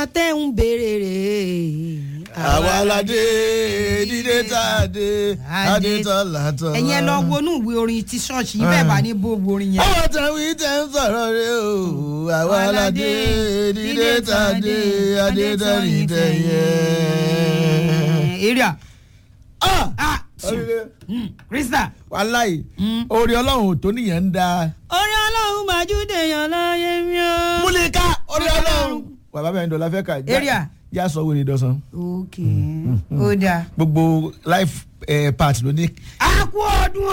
tẹ́ ń béèrè rè é. àwa aládé dídé tá a dé adé tán látọ̀. ẹ̀yin ẹ lọ wọnú ìwé orin ti ṣọ́ọ̀ṣì yìí bẹ́ẹ̀ bá ní bó wo orin yẹn. àwọn tàwí tẹ ń sọ̀rọ̀ rẹ o àwa aládé dídé tá a dé adé tán ní tẹ̀yẹ. èrè à Ah! ah Oríire. krista. wàláì orí ọlọ́run ò tó nìyẹn ń da. orí ọlọ́run màjúdé yan láyé mi o. múlíkà orí ọlọ́run. bàbá bẹ́ẹ̀ ń dọ̀la fẹ́ kà já- Area. já sọ wèrè dọ̀sán. ok ó dáa. gbogbo life eh, part ló ní a kú ọdún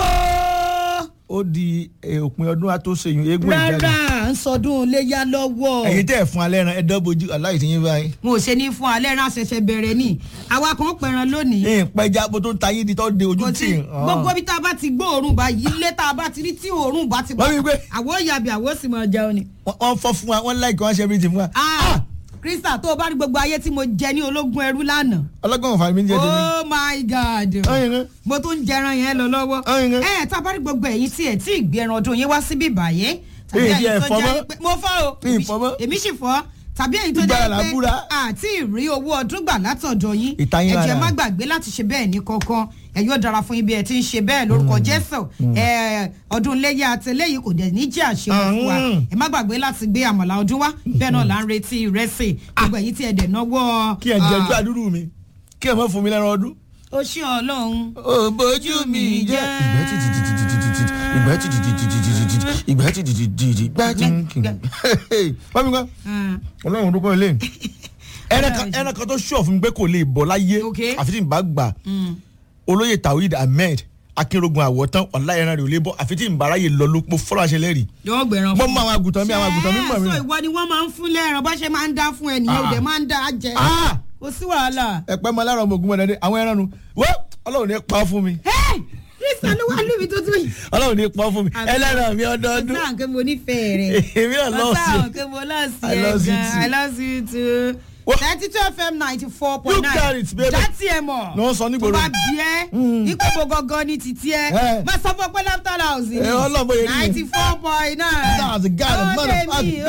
o. ó di eh, òpin ọdún àtúnṣeyún eégún ìjáde. rárá ń sọdún léyà lọ́wọ́. ẹ̀yin tẹ́ ẹ̀ fún alẹ́ ran ẹ̀dọ́ bojú aláì tí yín báyìí. mo ò ṣe ní fún alẹ́ rán ṣẹ̀ṣẹ̀ bẹ̀rẹ̀ ni àwa kan pẹ̀ràn lónìí. ẹ̀ ń pẹja bó tó ń ta yín di tó de ojú kò tì. tí gbogbo bí tá a bá ti gbọ́ òórùn bá yí ilé tá a bá ti rí tí òórùn bá ti Wọ́n wí pé- àwọ̀ yàbí àwọ̀ sì máa jẹun ni. wọ́n fọ́ fún wa wọ́n láìkí wọ́n ṣe everything fún wa. ah krista tó o bá rí gbogbo ayé tí mo jẹ ní ológun ẹrú lánàá. ọlọ́gbọ̀n ọ̀fà mi ń jẹ́ tèmi. oh my god ọ̀yin kan. mo tún ń jẹran yẹn lọ lọ́wọ́. Ọ̀yin kan. ẹ tá a bá rí gbogbo ẹ̀yin tí ẹ̀ tí ì gbé ẹran ọdún yín wá síbí báyé. tàbí Èyí ẹ̀yin ẹ̀ tó fọ́ jẹ́ mọ́. pé- mo fọ́ o Èyí fọ́ mọ́. èmi sì fọ́ tàbí ẹ̀yin tó Ìgbára jẹ́ là ń pé búra. àti ìrí owó ọdún gbà látọ̀dọ̀ yín Ìtayín ẹ jẹ́ lára. má gbàgbé láti ṣe bẹ́ẹ̀ ní kankan ẹ yóò dára fún yín bí ẹ ti ń ṣe bẹ́ẹ̀ lórúkọ jésù ẹ, ọdún iléyà àtẹlẹ́yìn kò dẹ̀ ní jẹ́ àṣemọ fún wa Mm. ẹ má gbàgbé láti gbé àmàlà ọdún wá bẹ́ẹ̀ náà là ń retí ìrẹsì gbogbo ẹ̀yin tí ẹ dẹ̀ náwó. kí ẹ jẹ ojú àdúrú mi kí ẹ má fún mi lẹ́ran ọdún. ó ṣe ọlọ́run. ó bójú mi jẹ́. ìgbẹ́ tí tìtì tìtì tìtì tìtì ìgbẹ́ tí tìtì tìtì tìtì tìtì ìgbẹ́ tí tìtì tìtì ìgbẹ́ tí tìtì. wọ́n mi kọ́ Ah. ọlọ́run dúpọ̀ ilé. ẹran kan ẹran kan tó ṣọ̀ fún mi pé kò lè bọ̀ láyé Ok. àfi tí n bá gbà olóyè tawhid ahmed akínrogun àwọ̀tán ọ̀la ẹran rẹ̀ ò lè bọ̀ àfi tí n bá ráyè lọ ló mo fọ́lọ́ àṣẹ lẹ́rìí. yóò gbẹ̀ràn mo mọ àwọn àgùntàn mi àwọn àgùntàn mi mọ̀ mi. ṣé ìwọ ni wọ́n máa ń fún lẹ́ràn bá ṣe máa ń dá fún ẹnìyẹn Ah. òde máa ń dá jẹ. Ah! kò sí wàhálà. ẹ̀pẹ́ mọ lára ọmọ ogun mọ̀dẹ́dẹ́ àwọn ẹran nu wọ́n ọlọ́run ní pa fún mi kristian ló wà lóbi tuntun yìí. ọlọ́run ní pa fún mi Àmì- ẹlẹ́ran mi ọdọọdún ọ̀sán àǹkẹ́ mo nífẹ̀ẹ́ rẹ̀. èmi náà lọ́ọ̀ sí ọ̀sán ẹ. àǹkẹ́ mo lọ́ọ̀ sí I ẹ love you gan too. I love you too. What? ninety two fm ninety four point You nine. got it, baby. dátì ẹ mọ̀. Ní wọ́n sọ nígboro. tó bá bí ẹ ipò mo gangan ní títí ẹ. Eh. má sọ fún pé laughter house ni. Eh, Ọlọ́run bóyá rí mi. ninety four point nine. That's the God of motherfucking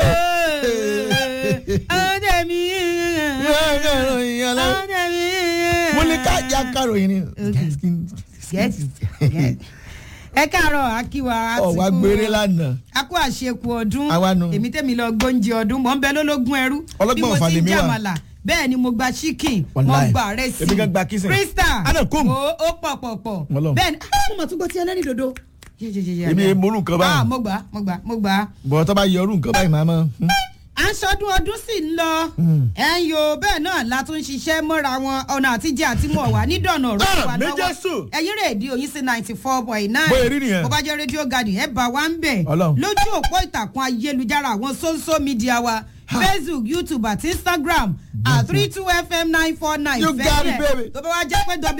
ọdẹ mi. ọdẹ mi. mo ní ká já káròyìn ni. Yes, yes. ẹ káàárọ̀ akíwa ọ wá gbére lánàá. a kú àṣekù ọdún Àwa nu. èmi tẹ́mi lọ gbóúnjẹ ọdún mò ń bẹ lólógún ẹrú Ọlọ́gbọ́n bí mo ọ̀fà ti ń lèmi wà. jàmàlà bẹ́ẹ̀ ni mo gba chicken mo Wàláì. gba rẹ́sì Èmi gan gba kissing. krista Ana, come. ó ó pọ̀ pọ̀ pọ̀ Ọlọ́run. bẹ́ẹ̀ ni ah, mo mà tún gbọ́ tí ẹlẹ́rìí dodo. Èmi èé morú nǹkan báyìí. ah mo gbà mo gbà mo gbà bọ̀ tó bá yọ ọdún nǹkan báyìí máa mọ́. à ń sọdún ọdún sì ń lọ ẹ̀ ń yo bẹ́ẹ̀ náà la tún ń ṣiṣẹ́ mọ́ra wọn ọ̀nà àtijọ́ àti mọ̀ wá nídọ̀nà ọ̀rọ̀ Ah, wa méjì sùn. ẹ̀yin rédíò yín sí ninety four point nine Bóyá rí nìyẹn. bó bá jẹ́ rédíò garden ẹ̀ bá wa ń bẹ̀ Ọlọ́run. lójú òpó ìtàkùn ayélujára àwọn social media wa facebook youtube àti instagram at three two fm nine four nine You got it, baby. tó bá wá jẹ́ pé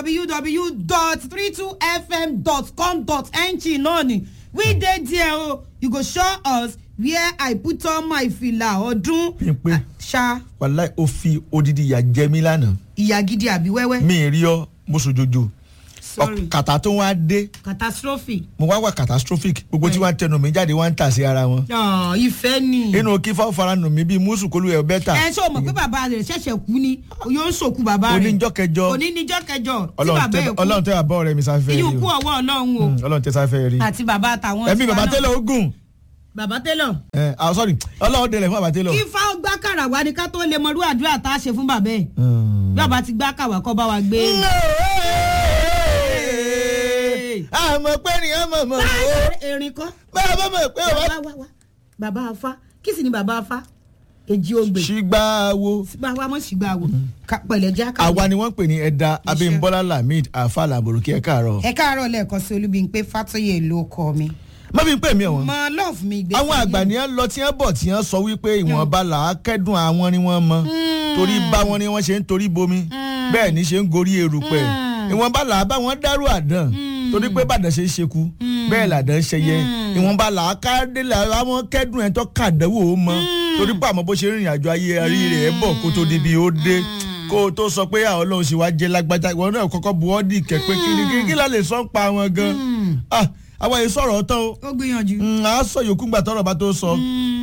www.32fm.com.ng náà ni we dey there o you go show us where i put on my fìlà ọdún Pínpín. ṣá wàláì ó fi odidi ìyà jẹ mí lánàá. ìyá gidi àbí wẹ́wẹ́ mi ì rí ọ mo sojojo. sorry Ọ- kàtà tó wá dé catastrophe mo wá wà catastrophic gbogbo tí wọ́n ń tẹnu mi jáde wọ́n ń tà sí ara wọn. Ah, ìfẹ́ ni inú kí fáwọn fara nù mí bíi mùsùn kólú ẹ̀ bẹ́tà. ẹ ṣé o mọ̀ pé bàbá rẹ̀ ṣẹ̀ṣẹ̀ kú ni yóò ń sòkú bàbá rẹ̀ oníjọ́ kẹjọ òní níjọ́ kẹjọ tí Ọlọ́run bàbá tẹ ẹ̀ kú Ọlọ́run tẹ àbọ̀ rẹ̀ mi sáfẹ́ rí iyùn kú o ọwọ́ ọlọ́run o Mm, Ọlọ́run tẹ sáfẹ́ rí. àti bàbá àtàwọn ẹ̀mí tiwa bàbá náà. tẹ́lẹ̀ ogun bàbá tẹ́lọ̀ ẹ̀ ah sorry Ọlọ́run dẹlẹ̀ fún bàbá tẹ́lẹ̀. kí fáwọn gbá kàrà wá ni ká tó lè mọrú àdúrà tá a ṣe fún bàbá ẹ̀ bí bàbá ti gbá kàwá kọ́ bá wa gbé. àmọ́ pé ni àmọ́ mọ́ erin kọ́ bàbá mọ̀ pé wá wà. wá wá bàbá afá kí sì ni bàbá afá èjì ogbè ṣùgbọ́n wo bàbá mọ̀ sí gbà wò Ká- pẹ̀lẹ́ já ká. àwa ni wọ́n ń pè ní ẹ̀dá Abímbọ́lá Lamid afa làbòrúkí ẹ̀ káàárọ̀. ẹ káàárọ̀ lẹ́ẹ̀kan sí olúbíńpé fàtọ́yè ló kọ mi. má fi ń pè mí ọ̀wọ́n. mọ love mi gbé. àwọn àgbà ni wọ́n lọ tí wọ́n bọ̀ tí wọ́n sọ wípé ìwọ̀nba là á kẹ́dùn àwọn ni wọ́n mọ torí bá wọn ni wọ́n ṣe ń torí bomi bẹ́ẹ̀ ni ṣe ń gorí erùpẹ̀ ìwọ̀nba là á bá wọn dárú àdán torí pé bàdàn ṣe é ṣekú bẹ́ẹ̀ làdán ṣe yẹ ìwọ̀nba là á káàdé là á wọn kẹ́dùn ẹ̀ tó kàdánwò ó mọ torí pé àmọ́ bó ṣe rìnrìn àjò ayé arí rẹ̀ ẹ̀ bọ̀ kó tó débi ó dé kó o tó sọ pé àwọn ọlọ́run ṣe wá jẹ́ lágbájá ìwọ náà kọ́kọ́ bu ọ́ dì kẹ́ pé kí ni kí la lè sọ ń pa wọn gan ah àwọn èyí sọ̀rọ̀ tán o ó gbìyànjú. Mm, a sọ yòókù gbà tọrọ bá tó sọ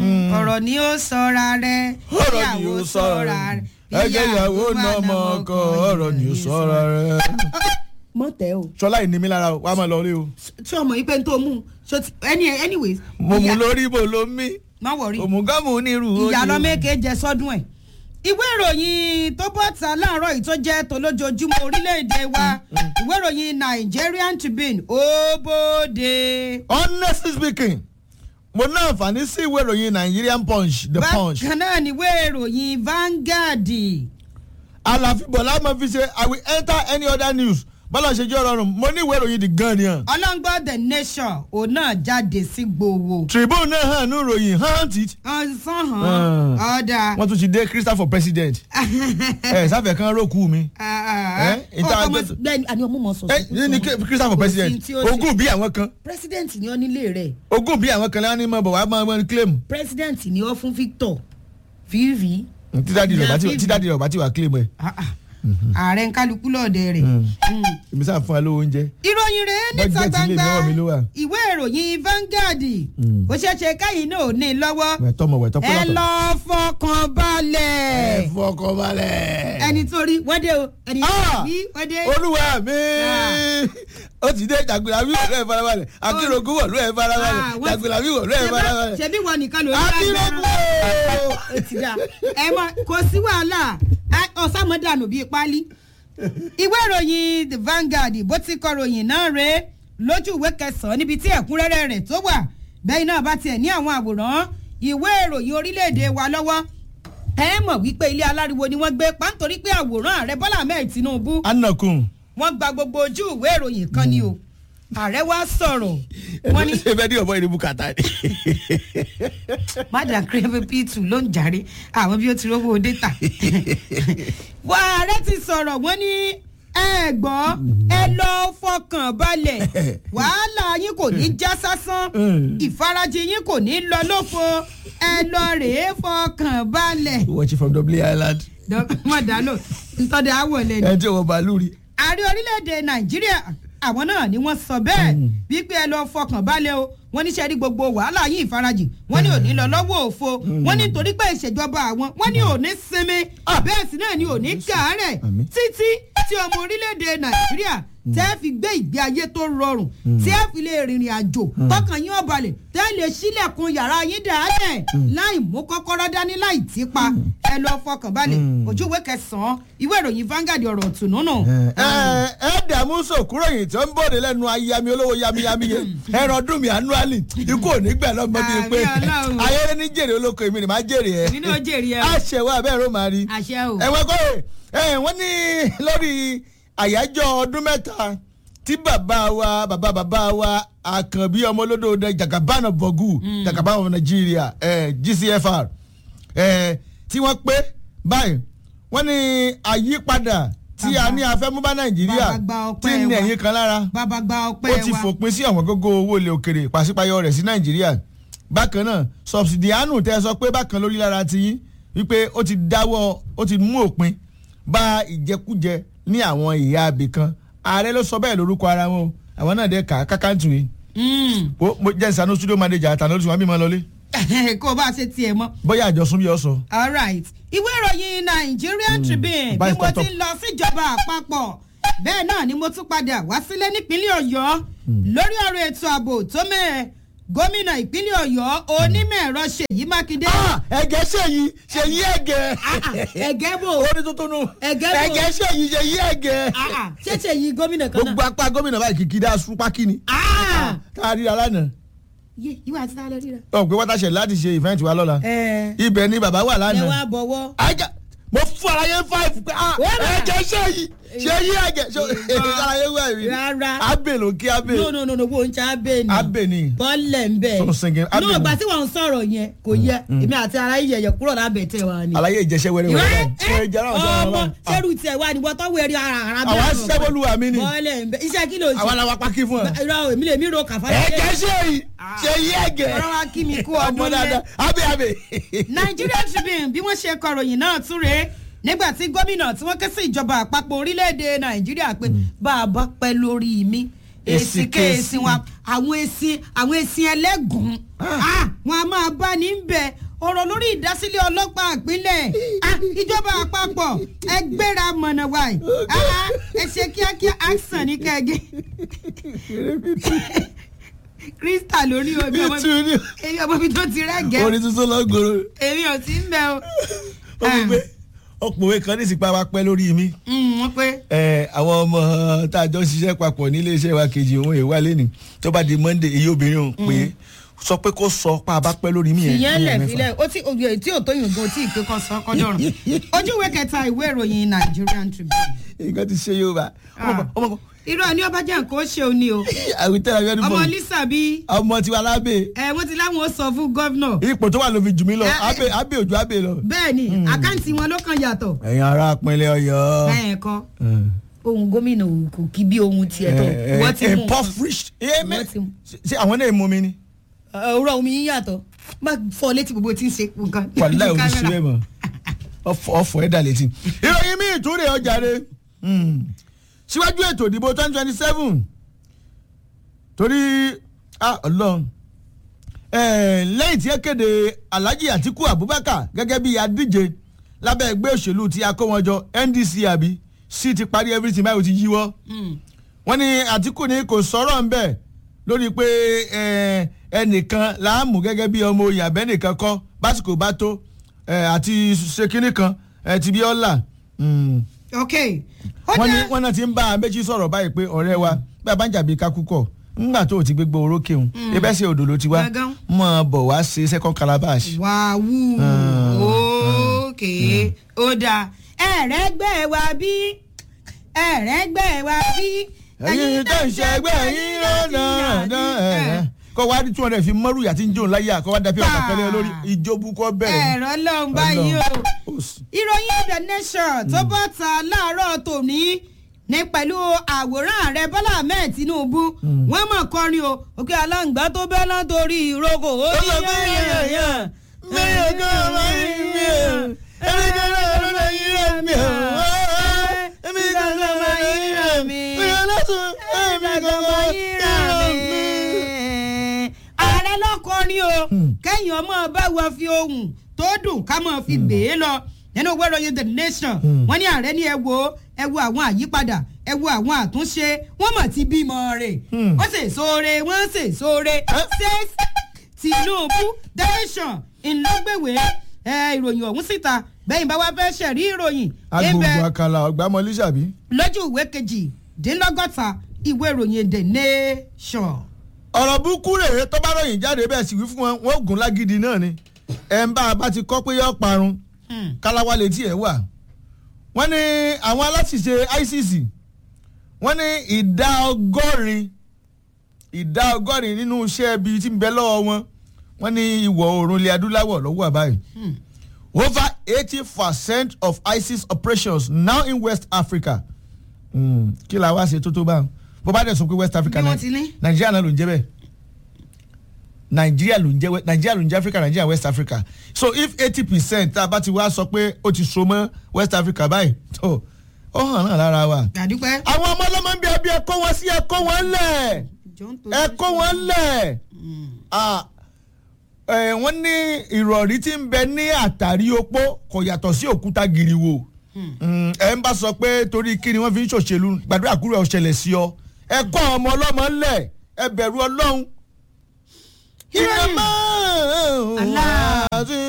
ọ̀rọ̀ ni ó sọra rẹ̀ ọ̀rọ̀ ni ó sọ̀rọ̀ rẹ̀ ẹgbẹ́ ìyàwó náà mọ ọkọ ọ̀rọ̀ ni ó sọ̀rọ̀ rẹ̀. mọ tẹ o sọlá ìní mi lára o wàá máa lọ rí o. tí ọmọ yìí pé n tó mú un so ti any anyways. mo mú ìyá- lórí bò ló mí má wọrí òmùgámù onírú ìyá lọ́mẹ́kẹ́ jẹ sọ́dún ẹ̀. ìwé ìròyìn tó bọ́ ta láàárọ̀ yìí tó jẹ́ tolójoojúmọ́ orílẹ̀-èdè wa ìwé ìròyìn Nigerian Tribune ó bóde. honestly speaking mo ní àǹfààní sí ìwé ìròyìn Nigerian Punch the Punch bákan náà ni ìwé ìròyìn Vanguard àlàfíbọ̀lá máa fi ṣe I will enter any other news bọ́lá ṣe jẹ́ ọ̀rọ̀ mo ní ìwé ìròyìn the Guardian ọlọ́ngbọ́n the nation òun náà jáde sí gbowó. Tribune náà hàn ní ìròyìn hunt it ọ̀sán hàn ọ̀dà. wọ́n tún ti dé Christopher for president ẹ sáfẹ̀ kan rókù mi Eh, ìta àgbẹ̀- gbẹ́ni àní ọmọ mọ̀ sọ. ẹ ní ní Christopher for president ogún bí àwọn kan president ni ó nílé rẹ̀ ogún bí àwọn kan lẹ́wọ́n ní mọ̀ bọ̀ wá máa máa claim president ni ó fún Victor vivi. títàdí rẹ̀ bá ti- títàdí rẹ̀ bá ti wà claim ẹ̀ ààrẹ ń kálukú lọ́ọ̀dẹ rẹ̀. Mm. èmi sáà fún ẹ lówó oúnjẹ. ìròyìn rẹ̀ níta Budget ilé gbangba ìnáwó mi ló wà. ìwé ìròyìn Vanguard ó ṣeé ṣe káyìn náà ò ní lọ́wọ́ wẹ̀tọ́ mọ̀ wẹ̀tọ́ ẹ lọ fọkàn balẹ̀ fọkàn balẹ̀. ẹni tó rí wọ́n dé o ẹni tó Ah! rí wọ́n dé. olúwa mi Ah. ó ti dé jàgbéra mi wọ̀lú ẹ̀ farabalẹ̀ akérògùn wọ̀lú ẹ̀ Ah, farabalẹ̀ wọ́n ti- jàgbéra mi wọ̀lú ẹ̀ Ṣebí- farabalẹ̀ ṣebí wọn nìkan ló ń akérògùn ooo. ó ti dà ẹ mọ kò sí wàhálà ọ̀sàmọ́dànù bíi pálí. ìwé ìròyìn the Vanguard bó ti kọ ròyìn náà rèé lójú ìwé kẹsàn-án níbi tí ẹ̀kúnrẹ́rẹ́ rẹ̀ tó wà bẹ́ẹ̀ náà bá tiẹ̀ ní àwọn àwòrán ìwé ìròyìn orílẹ̀-èdè wa lọ́wọ́ ẹ mọ̀ wípé ilé aláriwo ni wọ́n gbé pa nítorí pé àwòrán ààrẹ Bọ́lá Ahmed Tinubu anakun wọ́n gba gbogbo ojú ìwé ìròyìn kan ni o ààrẹ wa sọ̀rọ̀ wọ́n ní ṣe fẹ́ ní ọ̀bọ ìdìbò kàtà ni. madam creve p2 ló ń jàre àwọn bí ó ti rówó data wà ààrẹ ti sọ̀rọ̀ wọ́n ní ẹ gbọ́ ẹ lọ fọkàn balẹ̀ wàhálà yín kò ní já sásán ìfarajì yín kò ní lọ lófo ẹ lọ rèé fọkàn balẹ̀. watch from Dublin Island mọ̀dálò ntọ́dẹ àwọ̀lẹ̀ ni ẹ tí wọ́n bàálù rí. ààrẹ orílẹ̀-èdè nàìjíríà àwọn náà ni wọ́n sọ bẹ́ẹ̀ wípé ẹ lọ fọkàn balẹ̀ o wọ́n ní sẹ́rí gbogbo wàhálà yìí ìfarajì wọ́n ní òní lọ lọ́wọ́ òfo wọ́n ní torí pé ìṣèjọba àwọn wọ́n ní òní sinmi bẹ́ẹ̀ sì náà ni òní kàárẹ̀ Àmín. títí tí ọmọ orílẹ̀-èdè nàìjíríà tẹ́ fi gbé ìgbé ayé tó rọrùn tẹ́ fi lè rìnrìn àjò tọkàn yín ọ̀balẹ̀ tẹ́ lè ṣílẹ̀kùn yàrá yín dàálẹ̀ láì mú kọ́kọ́rọ́ dání láì típa ẹ lọ fọkàn balẹ̀ ojú ìwé kẹsàn-án ìwé ìròyìn Vanguard ọ̀rọ̀ ọ̀tún nínú. ẹ ẹ dààmú sòkúrò yìí tó ń bòde lẹ́nu ayami olówó yamiyami yẹn ẹran ọdún mi annually ikú ò ní gbẹ lọ́mọ bíi pé Àmín Ọlọ́run. ayẹyẹ ní jèrè olóko èmi ni màá jèrè ẹ èmi náà jèrè ẹ o. àṣẹwà abẹ́rẹ́ ló máa rí àṣẹ o. ẹ̀wọ̀n kọ́ ẹ̀ wọ́n ní lórí àyájọ́ ọdún mẹ́ta tí bàbá wa bàbá bàbá wa àkànbí ọmọ olódò jagabana bọ̀gù jagabana of Nigeria eh, GCFR eh, tí wọ́n pé báyìí wọ́n ní àyípadà tí a Bàbá- ní afẹ́mú bá Nàìjíríà bàbá gba ọpẹ́ tí ní wa. ẹ̀yìn kan lára bàbá gba ó ọpẹ́ ti wa. fòpin sí àwọn gógó owó ilẹ̀ òkèrè pàṣípàyọ rẹ̀ sí nàìjíríà bákan náà sọbsidianu tẹ sọ pé bákan lórí lára ti yín wípé ó ti dáwọ́ ó ti mú òpin bá ìjẹkújẹ ní àwọn ìhà abì kan ààrẹ ló sọ bẹ́ẹ̀ lórúkọ ara wọn o àwọn náà dé kà á kákàntù yìí Mm. ó mo jẹ́ ìsànú studio manager àtàlọ́ tí wọ́n bí mọ́ lọlé kó o bá ṣe tiẹ̀ mọ́. bóyá àjọsùn bí ọ sọ. all right ìwé ìròyìn Nigerian Tribune bí Vice mo Top. ti ń lọ síjọba àpapọ̀ bẹ́ẹ̀ náà ni mo tún padà wá sílé nípínlẹ̀ Ọ̀yọ́ lórí ọ̀rọ̀ ètò ààbò tó mẹ́ẹ̀ gómìnà ìpínlẹ̀ Ọ̀yọ́ onímọ̀ ẹ̀rọ Ṣèyí Mákindé. ẹ̀gẹ́ ṣèyí ṣèyí ẹ̀gẹ́ ẹ̀gẹ́ bò orí tuntun nù Ẹ̀gẹ́ bò. ẹ̀gẹ́ ṣèyí ṣèyí ẹ̀gẹ́ ṣé Ṣèyí gómìnà kan gbogbo náà. apá gómìnà báyìí kìkì dá súpákì ni Ah! tá a rí ara náà. Yé, ìwà àti tálẹ́ ríra. ọ̀ pé wọ́tàṣẹ̀ láti ṣe ìfẹ́ǹtì wa lọ́la ẹ ibẹ̀ ni bàbá wà ẹ lánàá wá bọ̀wọ́. ajá mo fún ara yẹn five pé ah Wọ́n rà. ẹ̀jẹ̀ ṣe yìí ṣe yí ẹ̀jẹ̀ ṣe ara yẹn wà mí Rárá. abe ló kí abe no no no no wo n ṣe abẹ ni. abe ni bọ́ọ̀lẹ̀ ń bẹ̀. Tó singing, abẹ náà ni. ìgbà tí wọ́n ń sọ̀rọ̀ yẹn kò yẹ èmi àti ara yìí yẹ̀yẹ̀ kúrò lábẹ́ tẹ̀ wá ni. àlàyé ìjẹsẹ̀ wẹ́rẹ́ ìwé wẹ́rẹ́ fún ẹ̀jẹ̀ náà sọ̀rọ̀ ọmọ náà sẹ́rù tiẹ̀ wá ni wọ́n tọ́ wẹ̀rí ara ara àwa ṣiṣẹ́ bọ́lúwa mi ni bọ́ọ̀lẹ̀ ń bẹ̀ iṣẹ́ kí ló ń ṣe. àwa la wa pákí fún ẹ irọ́ èmi lè mí ro kàfá. ẹ̀jẹ̀ ṣe yìí ṣe yí ẹ̀gẹ̀ ọ̀rọ̀ wa kí mi kú ọmọ ọdún lé. dáadáa abe abe Nigeria Tribune bí wọ́n ṣe kọ̀ròyìn náà tún rèé nígbà tí gómìnà tí wọ́n ké sí ìjọba àpapọ̀ orílẹ̀-èdè Nàìjíríà pé bá a bá pẹ́ lórí mi èsì kéèsì wọn àwọn èsì àwọn èsì ẹlẹ́gùn Ah, wọn a máa bá ní bẹ̀ ọ̀rọ̀ lórí ìdásílẹ̀ ọlọ́pàá ìpínlẹ̀ Ah, ìjọba àpapọ̀ ẹ gbéra mọ̀nà wáyé Ah, ẹ ṣe kíákíá àìsàn ní kẹ́gẹ́ krista lórí omi ọmọ Nítorí èmi ọmọ mi tó ti rẹ́gẹ̀ẹ́ orin tuntun lọ́gọ́rọ̀ èmi ò sí ń bẹ o. ó fi pé ọkùnrin kan ní ìsìnkú wa pẹ́ lórí mi Mm, wọ́n pé ẹ àwọn ọmọ tá a jọ ń ṣiṣẹ́ papọ̀ nílé iṣẹ́ wa kejì òun èèwà lẹ́nu tó bá di monday èyí obìnrin òun pé sọ pé kó sọ pa bá pẹ́ lórí mi yẹn ìyẹn ní lẹ̀ ẹ̀mẹ́fà. filẹ̀ ó tí òye tí ò tó yìnbó tí ìpè kan sọ kọjọ́rùn ojú ìwé kẹta ìwé ìròyìn Nigerian Tribune. nǹkan ti ṣe Yorùbá ọmọ ọmọ kan irọ́ ni ọba jẹ́ nǹkan ó ṣe òní o àwítẹ́ àwítẹ́ ọmọ àwítẹ́ lisa bí ọmọ tiwa lábẹ́ ẹ wọ́n ti láwọn ó sọ fún gọ́vnọ̀ ipò tó wà ló fi jù mí lọ Eh, eh. abẹ́ abẹ́ òjò abẹ́ lọ. bẹ́ẹ̀ ni àkáǹtì wọn ló kàn yàtọ̀ ẹ̀yin ará pinlẹ̀ Ọ̀yọ́. bẹ́ẹ̀ kọ́ ohun gómìnà kò kí bí ohun tiẹ̀ tó wọ́n ti mú nǹkan. impoverished. Wọ́n ti mú. ṣé àwọn náà mú mi ni. òwúrọ̀ omi yín yàtọ̀ má fọ létí gbogbo tí ń ṣe nǹkan. wàlá ò ní Kámẹ́rà. sílẹ̀ mọ́ ọ̀fọ̀ ẹ̀dá létí. ìròyìn mi ìtúrè ọjà rẹ síwájú ètò ìdìbò twenty twenty seven torí ah, Ọlọ́run Eh, lẹ́yìn tí ẹ kéde Alhaji Atiku Abubakar gẹ́gẹ́ bí adíje lábẹ́ ẹgbẹ́ òṣèlú tí a kó wọn jọ NDC àbí sí ti parí everything báyìí ó ti yíwọ́ Mm. wọ́n ní Àtíkù ní kò sọ̀rọ̀ ń bẹ̀ lórí pé eh, ẹnìkan láàmú gẹ́gẹ́ bí ọmọ oyè abẹ́nìkan kọ́ básìkò bá tó eh, àti ṣèkínní kan eh, ti bí ọ́là ok ó wọ́n ní dá wọ́n náà ti ń bá a méjì sọ̀rọ̀ báyìí pé ọ̀rẹ́ wa bí a bá ń jàbí kakúkọ̀ ńgbà tó o ti gbégbó orókè òun ebẹ́ sí odò ló ti wá Gangan. mọ̀ ọ́ bọ̀ wá ṣe second calabash. wàhù Ah, òkè ó dáa ẹ̀rẹ́gbẹ́ wa bí ẹ̀rẹ́gbẹ́ wa bí. ẹ̀yin tó ń ṣe ẹgbẹ́ yín lọ́nà ẹ̀rẹ́ kọ́ wá ní two hundred fi mọ́rù yàtí ń jòun láyé àkọ́ wá dàbí ọ̀nà kẹlẹ́ lórí ìjóbu kọ́ bẹ̀rẹ̀ ẹ̀rọ lọ́n báyìí o. Ọlọ́run. Ó sì. ìròyìn the nation tó bọ́ ta láàárọ̀ tòní ní pẹ̀lú àwòrán ààrẹ bọ́lá ahmed tinubu wọ́n mọ̀ kọrin o òkè aláǹgbá tó bẹ́ látòrí ìrókò ó ní yẹ́yẹ́yẹ́ Mẹ́rin kan máa ń rí ẹ̀ ẹ̀rí kan náà ló ń yí ẹ̀ mi ẹ̀ ẹ̀mí kan náà máa ń yí ẹ̀ mi ẹ̀ lọ́sùn ẹ̀mí kan máa ń yí ẹ̀ mi. ààrẹ lọkọrin o kẹyìn ọmọ bá wọ fi ohun tó dùn ká mọ fi gbé e lọ nínú ìwé ìròyìn the nation wọ́n ní ààrẹ ní ẹ wo ẹ wo àwọn àyípadà ẹ wo àwọn àtúnṣe wọ́n mọ̀ ti bímọ rẹ̀ Hmm. wọ́n sì sóore wọ́n sì sóore says tinubu the nation ńlọgbẹwé ẹ ìròyìn ọ̀hún síta bẹ́yìn bá wá fẹ́ ṣẹ̀rí ìròyìn agbègbè àkàlà ọ̀gbámọlé ṣàbí. lójú ìwé kejì dínlọ́gọ́ta ìwé ìròyìn the nation. ọ̀rọ̀ burúkú rèé tó bá ròyìn jáde bẹ́ẹ̀ sì wí fún wọn wọn ò gùn lágídí náà ni ẹ̀ ń bá a bá ti kọ́ pé yọ parun Hmm. káláwá létí ẹ̀ wà. wọ́n ní àwọn aláṣìṣe ICC wọ́n ní ìdá ọgọ́rin ìdá ọgọ́rin nínú iṣẹ́ ibi tí ń bẹ lọ́wọ́ wọn wọ́n ní ìwọ̀ oòrùn ilẹ̀ adúláwọ̀ lọ́wọ́ àbáyé. Hmm. over eighty percent of ISIS operations now in West Africa. Mm, kí la wá ṣe tó tó báwọn bó bá dẹ̀ sọ pé West Africa Bí wọ́n náà ti ní. Nàìjíríà náà ló ń jẹ́ bẹ́ẹ̀ Nàìjíríà ló ń jẹ́ we- Nàìjíríà ló ń jẹ́ Africa Nàìjíríà West Africa so if eighty percent tá a bá ti wá sọ pé ó ti so mọ́ West Africa báyìí tó ó hàn náà lára wa. àdúpẹ́. àwọn ọmọ ọlọ́mọ ń bí ẹbí ẹ kó wọn sí ẹ kó wọn lẹ̀ ẹ kó wọn lẹ̀ Ah, eh, wọ́n ní ìrọ̀rí tí ń bẹ ní àtàrí opó kò yàtọ̀ sí òkúta gìrìwò Mm, ẹ ń bá sọ pé torí kí ni wọ́n fi ń ṣòṣèlú gbàdúrà kúrò ọ̀ṣẹ̀lẹ̀ sí ọ ẹ kọ́ àwọn ọmọ ọlọ́mọ ńlẹ̀ ẹ bẹ̀rù ọlọ́run. Ìròyìn. Allah.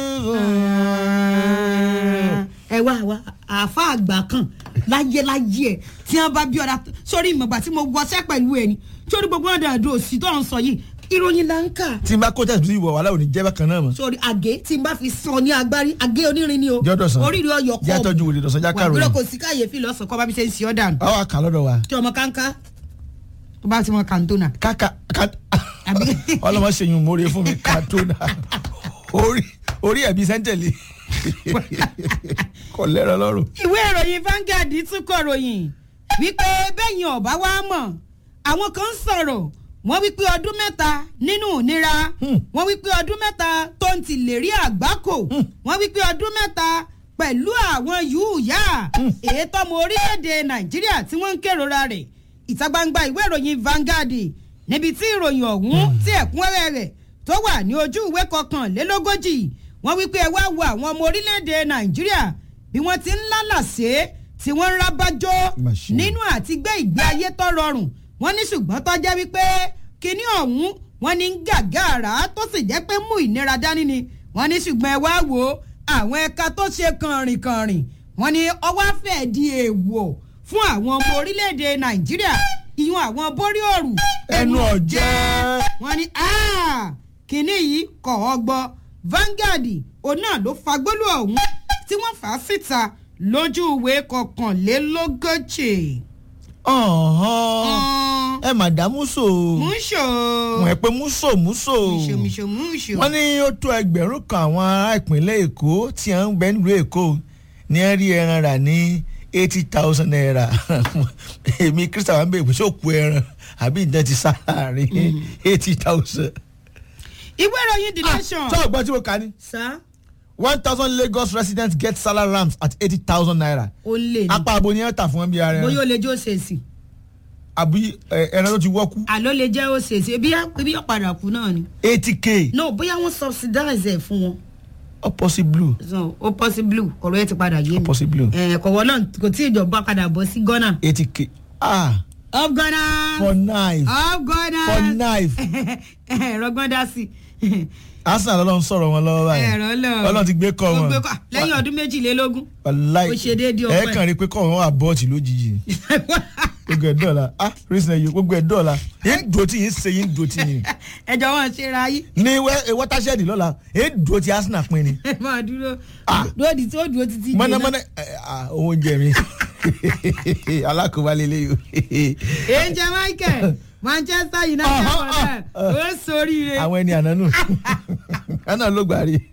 ẹ wá wá àáfà àgbà kan láyé láyé ẹ tí wọn bá bí ọ̀dà sórí ìmọ̀gbà tí mo wọṣẹ́ pẹ̀lú ẹ ni sórí gbogbo ọ̀dà àdó òsì tó ń sọ yìí ìròyìn là ń kà tí n bá kó tẹ̀sí ìwọ̀ wàhálà ò ní jẹ́ bákan náà mọ́. sórí àgé tí n bá fi sọ ní agbárí àgé onírin ni o Jọ́dọ̀ sàn. oríire ọyọ kọ́ Jẹ́ àtọ́jú wòlé dọ̀sán já kàròyìn. wàá kò sí káyéfì lọ́sàn kọ́ bá mi ṣe ń ṣe ọ́ dànù àwọn àkà lọ́dọ̀ wa tí ọmọ kánká tó bá ti mọ kàńtónà káka ká Àbí- ọlọ́mọ ṣèyún mórí fún mi kàtónà orí orí ẹ̀bí sẹ́ńtẹ̀lì kò lẹ́rọ lọ́rùn. ìwé ìròyìn Vanguard tún kọ ròyìn wípé bẹ́yìn ọ̀bá wa mọ̀ àwọn kan ń sọ̀rọ̀ wọ́n wípé ọdún mẹ́ta nínú ìnira Hmm. wọ́n wípé ọdún mẹ́ta tó ń ti lè rí àgbákò wọ́n wípé ọdún mẹ́ta pẹ̀lú àwọn yúùyà èyí tọ́mọ orílẹ̀-èdè Nàìjíríà tí wọ́n ń kérora rẹ̀ ìta gbangba ìwé ìròyìn Vanguard níbi tí ìròyìn ọ̀hún tí ẹ̀kúnrẹ́rẹ́ rẹ̀ tó wà ní ojú ìwé kọkànlélógójì wọ́n wí pé ẹ wá wo àwọn ọmọ orílẹ̀-èdè Nàìjíríà bí wọ́n ti ń lálàsé tí wọ́n ń rábájọ́ Machine. nínú àti gbé ìgbé ayé tó rọrùn wọ́n ní ṣùgbọ́n tó jẹ́ wípé kinní ọ̀hún wọ́n ní ń gàgàrà tó sì jẹ́ pé mú ìnira dání ni wọ́n ní ṣùgbọ́n ẹ wá wo àwọn ẹ̀ka tó ṣe kànrìnkànrìn wọ́n ní ọwọ́ fẹ́ di èèwọ̀ fún àwọn ọmọ orílẹ̀-èdè Nàìjíríà ìyún àwọn borí òrù ẹnu ọ̀jẹ́. wọ́n ní "Ah, kinní yìí kọ̀ ọ́ gbọ́ Vanguard òun náà ló fagbólú ọ̀hún tí wọ́n fà á síta lójú ìwé kọkànlélógójì. ọ̀hán ẹ màdàmú so múṣò wọ́n ẹ pé múso múso múṣò múṣò múṣò. wọ́n ní ó tó ẹgbẹ̀rún kan àwọn ará ìpínlẹ̀ èkó tí à ń bẹ nílùú èkó ní ẹ rí ẹran rà ní eighty thousand naira èmi kristian wà ń bẹ ìpèsè òkú ẹran àbí ìdán ti sá láàrin eighty thousand. ìwé ìròyìn the nation. sọ ọgbọ́n tí mo kà ní sá one thousand lagos residents get salary ramps at eighty thousand naira ó lè ní apá abo ni ẹ tà fún wọn bí ara bóyá ó ẹran lè jẹ́ òṣèṣì àbí ẹ, ẹran tó ti wọ́kú àló lè jẹ́ òṣèṣì ebi ebi ọ̀padà kú náà ni. eighty k no bóyá wọ́n subsidize ẹ̀ fún wọn opposite blue so ó possible ọ̀rọ̀ ẹ̀ ti padà yé mi. opposite blue ẹ̀ kọ̀wọ́ náà kò tí ìjọba padà bọ́ sí ghana. eighty k ah of ghana. for knife of ghana. for knife ẹ̀rọ gbọ́n dá sí i. arsenal ọlọ́run sọ̀rọ̀ wọn lọ́wọ́ báyìí ẹ̀rọ lọ. ọlọ́run ti gbé kọ́ Ó wọn gbé kọ́- lẹ́yìn ọdún méjìlélógún. wàláì ó ṣe déédéé ẹ ọpẹ́. kàn rí pé kọ́ wọn wà bọ́ọ̀tì lójijì gbogbo ẹ̀ dọ́ọ̀la ah reason ẹ̀yọ gbogbo ẹ̀ dọ́ọ̀la yín dùn tí yín ṣe yín dùn tí yín ẹjọ wọn ṣe ra yí. ní watershed lọ́la yín dùn tí arsenal pín ni ẹ máa dúró Ah. lóòdì tí ó dúró títí dé náà. mọ́nàmọ́ná ẹ̀, ah, owó oúnjẹ mi alákòóbá lélẹ́yìí o. angel michael manchester united Ọ̀hán, ọ̀rẹ́ ó sóríire. àwọn ẹni ànánú àná ló gbà rí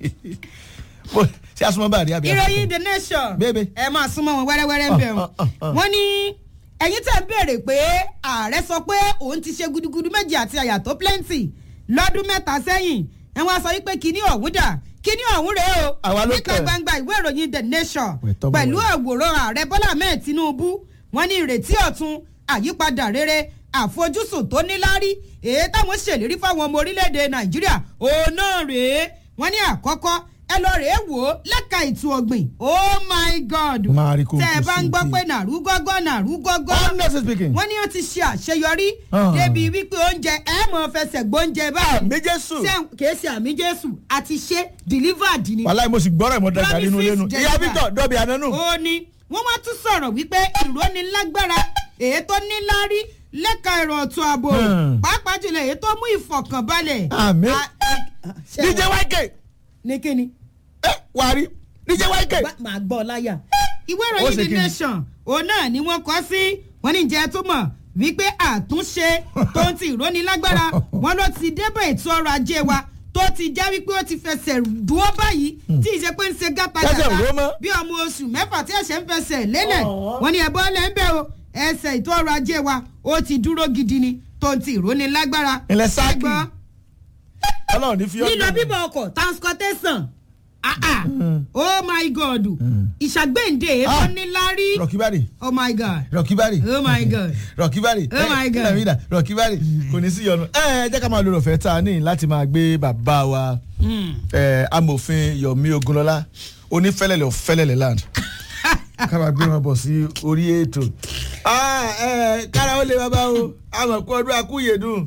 Mo- ṣé asúmọ́ bá rí àbí ìròyìn the nation Bébè. ẹ máa súnmọ́ wọn wẹ́rẹ́wẹ́rẹ́ ń bẹ̀ Ah, ah, ah. wọ́n. wọ́n ní ẹ̀yin tẹ̀ ń béèrè pé ààrẹ sọ pé òun ti ṣe gudugudu méjì àti àyà tó plenty lọ́dún mẹ́ta sẹ́yìn ẹ̀ wọ́n á sọ wípé kíní ọ̀hún dà kíní ọ̀hún rèé o Àwa ló níta kẹ̀. gbangba ìwé ìròyìn the nation Wẹ̀ tọ́ bọ̀ pẹ̀lú wẹ̀. àwòrán ààrẹ bọ́lá ahmed tinubu wọ́n ní ìrètí ọ̀tun àyípadà rere àfojúsùn tó níláárí èyí táwọn ṣèlérí fáwọn ọmọ orílẹ̀-èdè nàìjíríà òun náà rèé wọ́n ní àkọ́kọ́ ẹ lọ rèé wò ó lẹ́ka ètò ọ̀gbìn oh my god Máa rí kókó tẹ́ ẹ bá ń gbọ́ sí i. pé nàrú gọ́gọ́ nàrú gọ́gọ́ honestly speaking wọ́n ní ó ti ṣe àṣeyọrí Ah. débi wípé oúnjẹ ẹ mọ̀ fẹsẹ̀ gbóúnjẹ báyìí àmì jésù ṣé kìí ṣe àmì jésù àti ṣe delivered ni wàláì mo sì gbọ́rọ̀ ìmọ̀ dàgbà nínú ilé nu Promises ìyá deliver. victor dọ́bì ànánú ó ní wọ́n wá tún sọ̀rọ̀ wípé ìrónilágbára èyí tó níláárí lẹ́ka ẹ̀rọ ọ̀tún ààbò Hmm. pàápàá jùlọ èyí tó mú ìfọ̀kànbalẹ̀. Àmín. A- a- ṣe- dj yk ní kíni ẹ wàrí dj yk Bá- màá gbọ́ ọ láyà. ìwé Ó ìròyìn ṣe the kíni? nation òun náà ni wọ́n kọ́ sí wọ́n ní jẹ́ tó mọ̀ wípé àtúnṣe tó ń ti ìrónilágbára wọn ló ti débẹ̀ ètò ọrọ̀ ajé wa tó ti já wípé ó ti fẹsẹ̀ dúró báyìí tí ìṣe pé ń ṣe Tẹ́sẹ̀ gátagàtà ró mọ́. bí ọmọ oṣù mẹ́fà tí ẹ̀ṣẹ̀ ń fẹsẹ̀ lélẹ̀ Ọ̀ọ́. wọ́n ní ẹ̀bọ́ lẹ́ ń bẹ̀ o ẹsẹ̀ ètò ọrọ̀ ajé wa ó ti dúró gidi ni tó ń ti ìrónilágbára. Ilẹ̀ sáàkì. Ẹgbọ́n, ọlọ́run ní fi lílọ bíbọ̀ ọkọ̀ transportation ah ah oh my god ìṣàgbéǹde Ah. èèmọ̀ níláárí rọkíbárì oh my god rọkíbárì oh my god rọkíbárì Oh my God. nàmídà rọkíbárì kò ní sí yọnu ẹ ẹ jẹ́ ká máa lo ọ̀fẹ́ tá a ní láti máa gbé bàbá wa ẹ, amòfin yomi ogunlọ́lá onífẹ́lẹ́lẹ̀ ọ̀fẹ́lẹ́lẹ̀ land ká máa gbé wọn bọ̀ sí orí ètò Ah, ẹ, kára ó lè bàbá o àmọ̀ kó ọdún akúyèdùn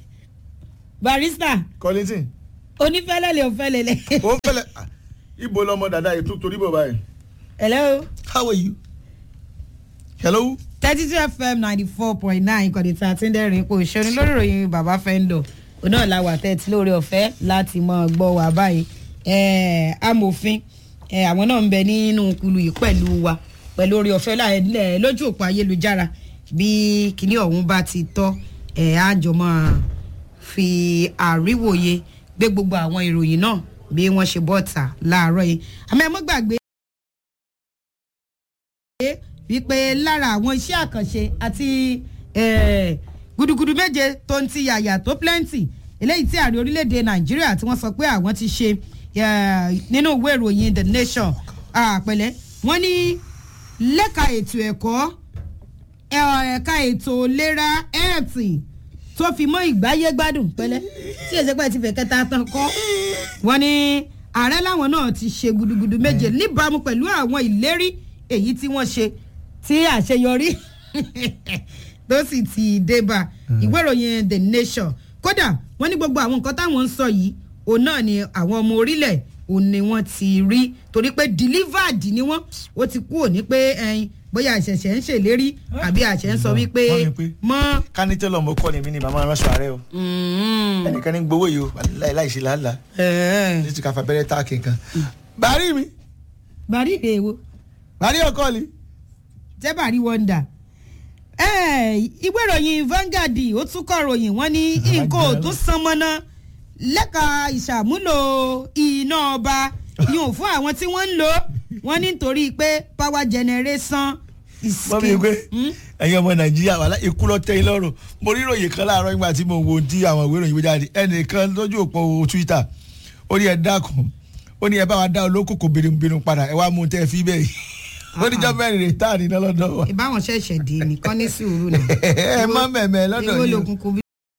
barista kọ́lẹ́tìn onífẹ́lẹ́lẹ̀ òfẹ́lẹ́lẹ̀ ó ń fẹ́lẹ̀ ah, ibo lọmọ dada yìí tó torí bọ̀ báyìí hello how are you hello thirty two fm ninety four point nine kọ́ni tí a ti ń dẹ́rìn ipò ìṣẹ́ni lórí ìròyìn bàbá fẹ́ńdọ̀ òun náà la wà tẹ́tí lórí ọ̀fẹ́ láti mọ gbọ́ wà báyìí Eh, amòfin eh, àwọn náà ń bẹ nínú kulu yìí pẹ̀lú wa pẹ̀lú orí ọ̀fẹ́ láì- lójú òpó ayélujára bí kinní ọ̀hún bá ti tọ́ ẹ̀ á jọ máa fi àríwòye gbé gbogbo àwọn ìròyìn náà bí wọ́n ṣe bọ́ta láàárọ̀ yìí àmọ́ ẹ mọ́ gbàgbé wípé lára àwọn iṣẹ́ àkànṣe àti eh, gudugudu méje tó ń ti yàyà tó plenty eléyìí tí ààrẹ orílẹ̀-èdè nàìjíríà tí wọ́n sọ pé àwọn ti ṣe eh, nínú ìwé ìròyìn the nation àpẹẹlẹ wọ́n ní lẹ́ka ètò ẹ̀kọ́ ẹ- ẹ̀ka ètò ìlera ẹ̀ẹ̀tì tó fi mọ́ ìgbáyé gbádùn pẹ́lẹ́ tí èsì pẹ́ ti fẹ́ kẹta tán kọ́ wọ́n ní ààrẹ láwọn náà ti ṣe gudugudu méje níbàámu pẹ̀lú àwọn ìlérí èyí tí wọ́n ṣe tí àṣeyọrí tó sì ti débà ìwé ìròyìn the nation kódà wọ́n ní gbogbo àwọn nǹkan táwọn ń sọ yìí òun náà ni àwọn ọmọ orílẹ̀ òun ni wọ́n ti rí torí pé delivered ni wọ́n ó ti kú òní pé ẹyin bóyá àṣẹ̀ṣẹ̀ ń ṣèlérí àbí àṣẹ ń sọ wípé Wọ́n ní pé- mọ́. kánítẹ́lọ̀ mo kọ́ ni mí ni màmá ránṣọ ààrẹ o ẹnìkan ní gbowó yìí o láì láì ṣe làálàá ní ti káfa abẹ́rẹ́ táàkì kan. bàárí mi bàrí ìdèwò bàárí ọkọ mi. jẹ́ bàrí wọ́ndà ìwé ìròyìn Vanguard ó tún kọ ròyìn wọ́n ní nǹkan ò tún san mọ́ná lẹ́ka ìṣàmúlò iná ọba yóò fún àwọn tí wọ́n ń lò wọ́n ní nítorí pé power generation is wọ́n mi gbé ẹ̀yin ọmọ nàìjíríà wà lá ikú lọ tẹ́yìn lọ́rùn mo rí ìròyìn kan láàárọ̀ nígbà tí mo wo tí àwọn ìwé ìròyìn gbé jáde ẹnìkan lójú òpó twitter ó ní ẹ dákun ó ní ẹ bá wa dá olókòkò bìrìbìrì padà ẹ wá mú un tẹ́ ẹ fi bẹ́ẹ̀ yìí ó ní jọ́ mẹ́rin rè tá à ní lọ́dọ̀ wa ìbáwọn ṣẹ̀ṣẹ̀ dé nìkan ní sùúrù náà ẹ má mẹ́mẹ́ lọ́dọ̀ èwo yìí o. lòkùnkùn